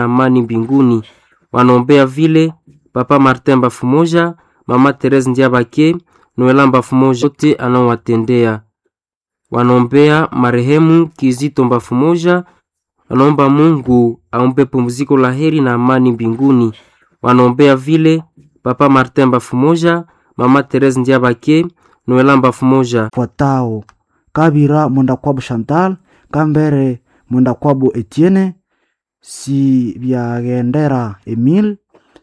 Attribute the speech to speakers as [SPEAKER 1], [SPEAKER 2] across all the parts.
[SPEAKER 1] amani mbinguni. Wanaombea vile Papa Martin Bafumoja, Mama Therese Ndiabake, Noela Bafumoja, wote anaowatendea. Wanaombea marehemu Kizito Bafumoja, wanaomba Mungu aumpe pumziko la heri na amani mbinguni. Wanaombea vile Papa Martin Bafumoja, Mama Therese Ndiabake, Noela Bafumoja.
[SPEAKER 2] fuatao kabira mwendakwabo chantal kambere mwendakwabo etienne si byagendera emile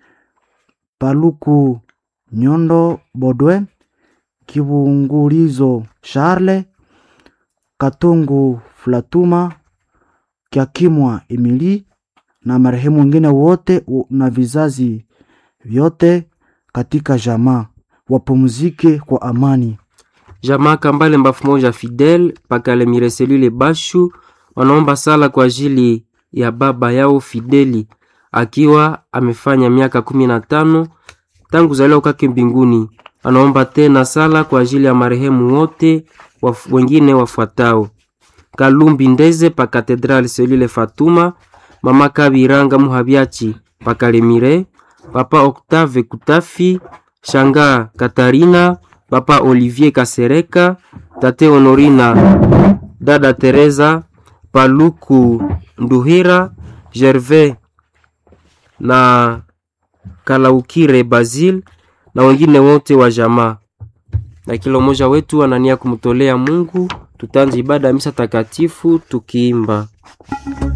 [SPEAKER 2] paluku nyondo bodwe kibungulizo charle katungu flatuma kyakimwa emili na marehemu wengine wote u- na vizazi vyote katika jamaa wapumzike kwa amani
[SPEAKER 1] Jamaa Kambale Mbafumoja Fidel Pakale Mireselile Bashu wanaomba sala kwa ajili ya baba yao Fideli akiwa amefanya miaka kumi na tano tangu zaliwa kwake mbinguni. Anaomba tena sala kwa ajili ya marehemu wote waf, wengine wafuatao: Kalumbi Ndeze pa Katedrali Selile Fatuma, Mama Kabiranga Muhabiachi pa Kalemire, Papa Octave Kutafi, Shanga Katarina, Papa Olivier Kasereka, Tate Honorina, Dada Teresa, Paluku Nduhira, Gervais na Kalaukire Basil na wengine wote wa jamaa. Na kila mmoja wetu anania kumtolea Mungu. Tutaanza ibada ya misa takatifu tukiimba